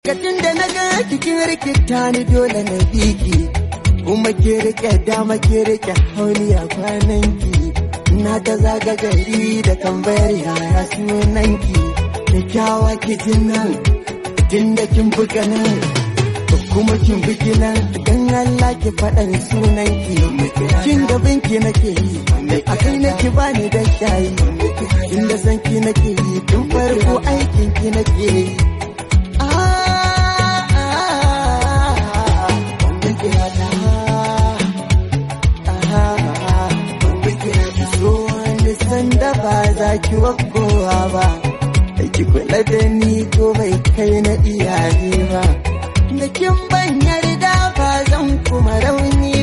Katin da na ga kikin rikita ni dole na biki kuma ke rike dama ke rike hauniya kwananki na ta zaga gari da tambayar yaya sunanki kyakkyawa ki nan tun da kin buga nan kuma kin bugi nan dan Allah ki faɗan sunanki kin da binki nake yi a kai nake bani da shayi inda sanki nake yi tun farko aikin ki nake yi sanda ba za ki wakowa ba ki kula da ni ko bai kai na iyaye ba da kin ban yarda ba zan kuma rauni